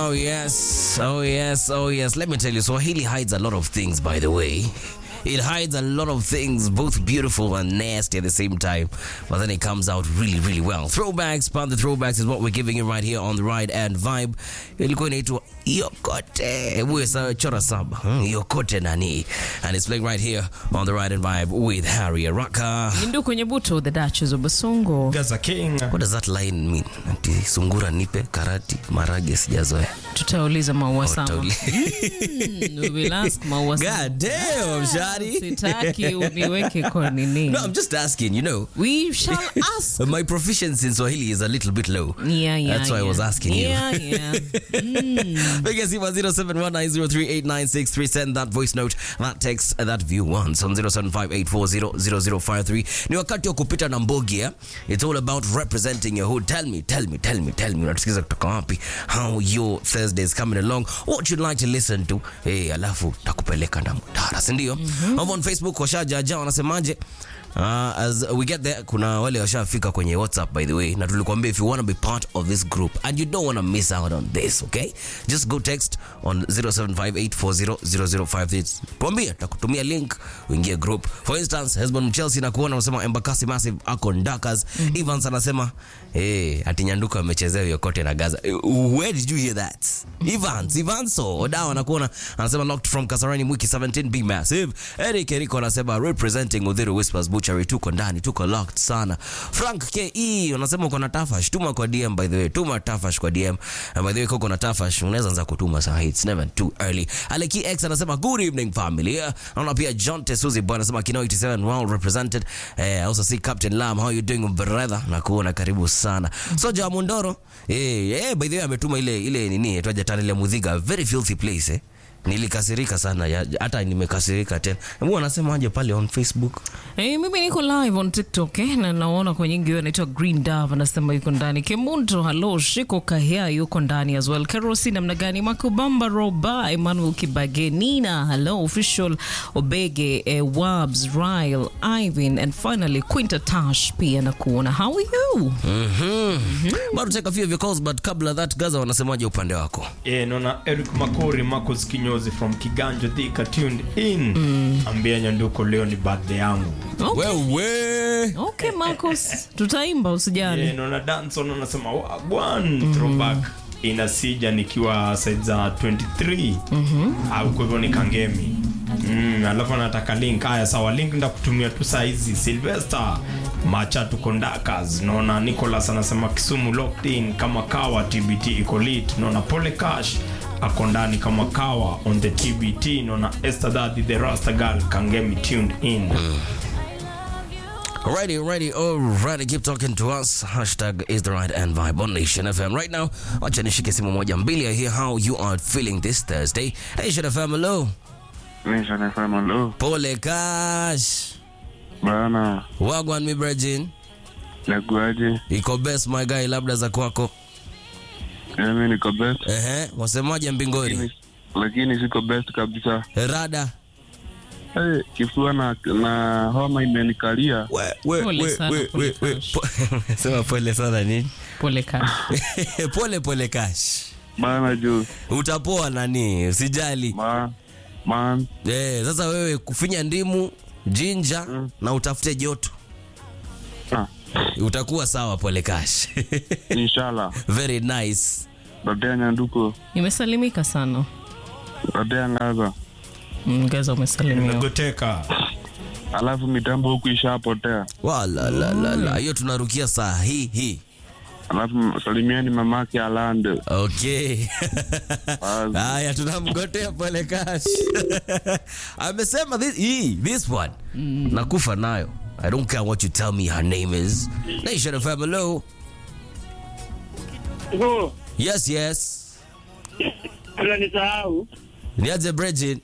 Oh yes, oh yes, oh yes. Let me tell you, Swahili hides a lot of things, by the way. It hides a lot of things, both beautiful and nasty at the same time. But then it comes out really, really well. Throwbacks, part the throwbacks is what we're giving you right here on the ride and vibe. Ilikuwa inaitwa Yokote. Wewe sawa chora saba. Hmm, Yokote nani? And it's playing right here on the ride and vibe with Harry Araka. Lindu kwenye buto the Duchess of Basongo. Gaza King. What does that line mean? Ati sungura nipe karati marage sijazoea. Tutauliza maua sama. Utauli- Mm, we will ask maua sama. God damn, Shadi. Sitaki uniweke kwa nini. No, I'm just asking, you know. We shall ask. My proficiency in Swahili is a little bit low. Yeah, yeah. That's why I yeah. was asking you. Yeah, yeah. Piga simu 0719038963. Send that voice note, that text, that view once on 0758400053. Ni wakati wa kupita na mbogi eh? It's all about representing your hood. Tell me, tell me, tell me, tell me. Unatusikiza kutoka wapi? How your Thursday is coming along? What you'd like to listen to? Hey, alafu takupeleka na mtara, si ndio? Over on Facebook washajaja wanasemaje? Uh, as we get there kuna wale washafika kwenye whatsapp by the way na tulikuambia if you want to be part of this group and you don't want to miss out on this okay just go text on 0758400053 tuambie takutumia link uingie group for instance hesbon chelsea na kuona unasema embakasi massive ako ndakas evans anasema hey, ati nyanduka amechezea yokote na gaza Eh, where did you hear that evans evanso odawa anakuona anasema locked from kasarani mwiki 17 big massive eric eriko anasema representing udhiru whispers butchery tuko ndani tuko locked sana frank ke unasema uko na tafash tuma kwa dm by the way tuma tafash kwa dm and by the way koko na tafash unaweza anza kutuma saa hii it's never too early aleki x anasema good evening family naona pia john tesuzi bwana anasema kino 87 well represented eh, also see captain lam how you doing brother na kuona karibu sana soja wa mundoro eh, eh, by the way ametuma ile ile nini twaja tana ile mudhiga very filthy place eh nilikasirika sana ya- hata nimekasirika tena hebu wanasemaje pale on facebook Eh, mimi niko live on TikTok eh, na naona kwa nyingi huyo anaitwa Green Dove anasema yuko ndani. Kemunto hello, Shiko Kahia yuko ndani as well. Kerosi namna gani? Makubamba Roba, Emmanuel Kibage, Nina hello, official Obege, eh, Wabs, Ryle, Ivan and finally Quinta Tash pia na kuona. How are you? bado take a few of your calls but kabla that gaza wanasemaje upande wako Eh, naona Eric Makori, Marcus Kinyozi from Kiganjo Thika tuned in. Ambia Nyanduko leo ni birthday yangu. Okay. wewe Okay, Marcos, tutaimba usijali. Eh, naona Danson anasema wagwan throwback inasija nikiwa side za 23 au kwa hivyo ni kangemi Mm, alafu anataka link haya sawa link ndakutumia tu saa hizi Sylvester macha tuko ndakas naona Nicholas anasema Kisumu locked in kama kawa TBT iko lit naona Pole Cash ako ndani kama kawa on the TBT naona Esther Daddy the Rasta girl kangemi tuned in Alrighty, alrighty, alrighty. Keep talking to us. Hashtag is the right and vibe on Nation FM. Right now, wacha nishike simu moja mbili. I hear how you are feeling this Thursday. Nation FM, hello. Nation FM, hello. Pole Cash. Bana, Wagwan mi Virgin. nakuaje? Iko best my guy, labda za kwako. Mimi niko best, Ehe, wasemaje mbingori? lakini- lakini siko best kabisa. Rada. Hey, kifua na, na homa imenikalia. We, we, Pole we, sana, we, pole we, we. Cash. Po- Sema pole sana nini? Pole Cash. pole pole Cash. Bana juu, Utapoa nani? Usijali. ma, man, Eh, sasa wewe kufinya ndimu, jinja na utafute joto. ah, utakuwa sawa pole cash inshallah. very nice Dadea Nyanduko, Nimesalimika sana. dadea Ngaza. Mm, Gaza umesalimiwa. Goteka Alafu mitambo huku ishapotea. wala la la la hiyo tunarukia saa hii hii Alafu salimieni mamake Alande. okay Wazi. haya tunamgotea pole cash amesema this, hii, this one nakufa nayo i don't care what you tell me her name is nation of hello Hivyo yes yes kabla nisahau, niaje Bridget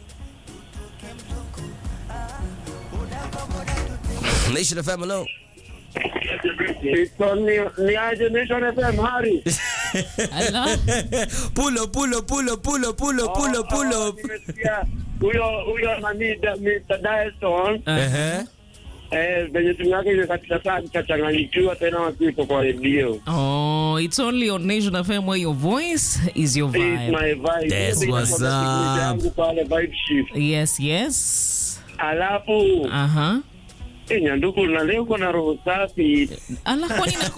nation of hello iko ni- ni aje Nation FM Hari? Ala. pulo pulo pulo pulo pulo pulo Oh, pulo nimesikia huyo huyo nani da- Mr. Dyson Ehe. Eh, venye simu yake imekatika saa nikachanganyikiwa tena wakipo kwa redio. Oh, it's only on Nation FM where your voice is your It's vibe. my vibe. That's Ndio what's inakuwa up. siku yangu pale vibe shift. Yes, yes. Alafu Aha. eh, Nyanduku na leo uko na roho safi. Ala, kwani na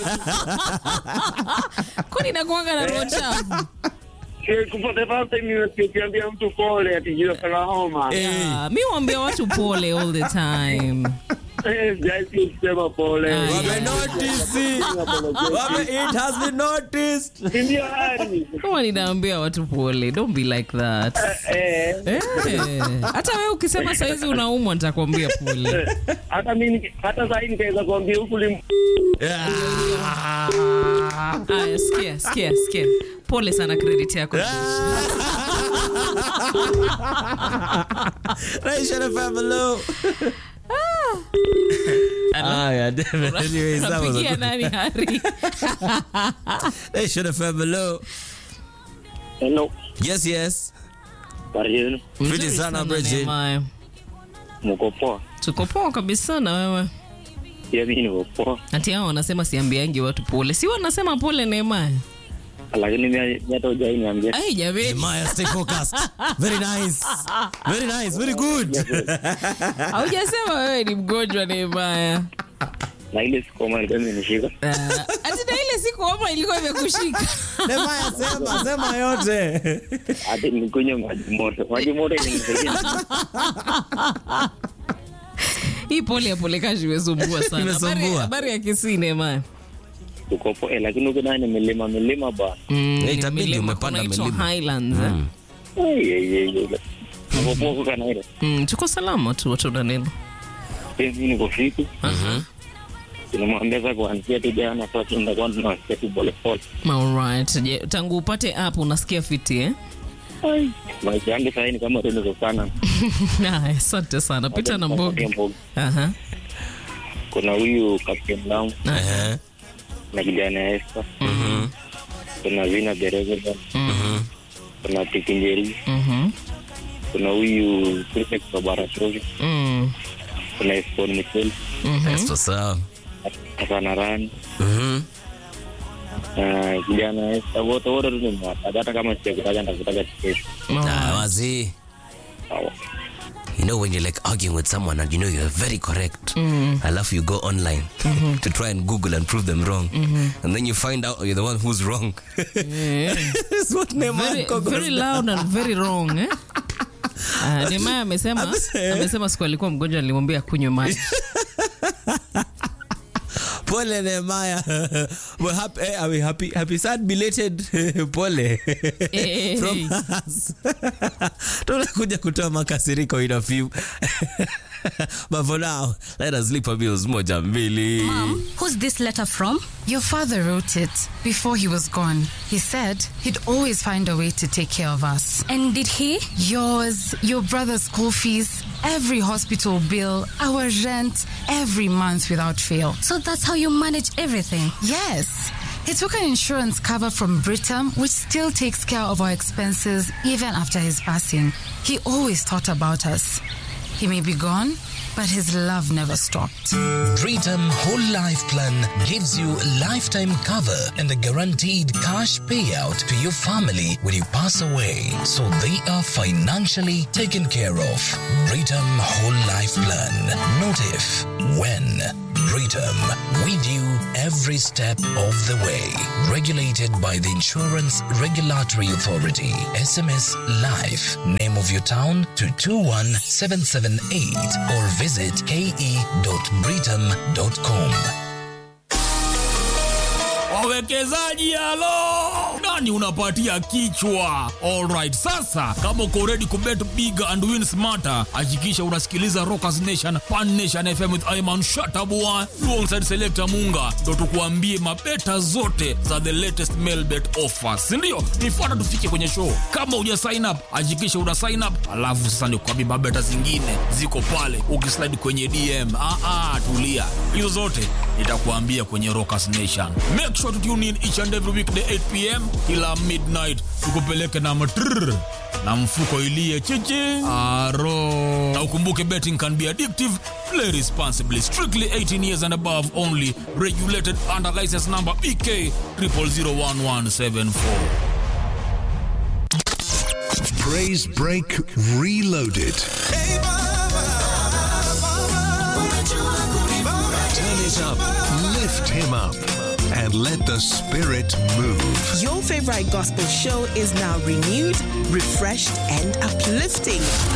kwani nakuanga na roho chafu? Eh, For the first time nimesikia ukiambia mtu pole ati juu ya homa. Ah, mi waambia watu pole all the time. Eh, sijai kusema pole. Ah, Wame yeah. notice. Wame, it has been noticed. Ndio hali. Kama ninaambia watu pole, don't be like that. Eh, Eh, hata wewe ukisema saizi unaumwa nitakwambia pole. hata mimi hata sasa nikaweza kuambia huku lim Aya, sikia, sikia, sikia. Pole sana credit yako. Nation FM, hello. Ah, yeah, damn. Anyways, that was a Napigia good- nani Hari? Nation FM, hello. Hello. Yes, yes. Karibu. Fiti Mzuri sana, Bridget. Nehemiah. Mko poa? Tuko poa kabisa na wewe. Pia mimi niko poa. Ati hao wanasema siambiangi watu pole. Si wanasema pole Nehemiah. Lakini mimi hata hujai niambia. Ai jamani. Maya, stay focused. Very nice. Very nice. Very good. Haujasema wewe ni mgonjwa Nehemiah. Na ile siku kama ilikuwa imenishika. Ah, Ati na ile siku homa ilikuwa imekushika. Maya, sema, sema yote. Hadi nikunywe maji moto. Maji moto inanisaidia. Hii pole ya pole kashi imesumbua sana. Imesumbua. Habari- Habari ya Kisii Nehemiah. Uko poa. Eh, lakini uko ndani milima milima bana. Mm, Eh, itabidi milima, umepanda kunaitwa milima. Highlands. eh? Ai ai ai. ai. Uko poa uko kana ile. Mm, tuko salama tu watu na neno. Pia mimi niko fiti. Tunamwambia sasa kuanzia tu jana sasa tunakuwa tunasikia tu pole pole. Alright. Je, tangu upate app unasikia fiti eh? Ai. Maisha yangu sasa ni kama tendo sana. Haya, Asante sana. Pita na mbogi. Mbogi. Aha. Kuna huyu Captain Lam Eh, na kijana Esther. Kuna Vina Dereza. Kuna Tikinjeri. Mhm. Kuna huyu Prefect wa Baratovi. Mm. Kuna Espon Michel. that's what's up. Hasana Rani. Mhm. na kijana Esther. Wote wote tu nimewataja. Hata kama sijakutaja nitakutaja kesho. Ah, wazi. Sawa. You know when you're like arguing with someone and you know you're very correct, I love you go online to try and Google and prove them wrong, and then you find out you're the one who's wrong. That's what Neymar Very, Gogo very does. loud and very wrong eh? Uh, Neymar amesema amesema siku alikuwa mgonjwa nilimwambia kunywe maji. Pole Nehemiah. We're happy. eh, Are we happy? Happy sad belated pole Hey. from us. Tunakuja kutoa makasiriko in a few. but for now, let us lipa bills moja mbili. Mom, who's this letter from? Your father wrote it before he was gone. He said he'd always find a way to take care of us. And did he? Yours, your brother's school fees, every hospital bill, our rent, every month without fail. So that's how you manage everything. Yes. He took an insurance cover from Britam, which still takes care of our expenses even after his passing. He always thought about us. He may be gone, but his love never stopped. Britam Whole Life Plan gives you lifetime cover and a guaranteed cash payout to your family when you pass away, so they are financially taken care of. Britam Whole Life Plan. Not if, when. Britam, with you every step of the way. Regulated by the Insurance Regulatory Authority. SMS Life. Name of your town to 21778 or visit ke.britam.com. wawekezaji halo nani unapatia kichwa alright sasa kama uko ready kubet big and win smarter hakikisha unasikiliza rockers nation pan nation fm with iman shatabua alongside selector munga ndo tukuambie mabeta zote za the latest mail bet offers sindio nifuata tufike kwenye show kama uja sign up hakikisha una sign up alafu sasa nikuambie mabeta zingine ziko pale ukislide kwenye dm ah, ah, tulia hizo zote nitakuambia kwenye rockers nation make sure to tune in each and every weekday 8 pm kila midnight tukupeleke na matrrr na mfuko ilie chichi aro na na ukumbuke betting can be addictive play responsibly strictly 18 years and above only regulated under license number bk 0001174 Praise Break Reloaded. Turn it up, lift him up, and let the spirit move. Your favorite gospel show is now renewed, refreshed, and uplifting.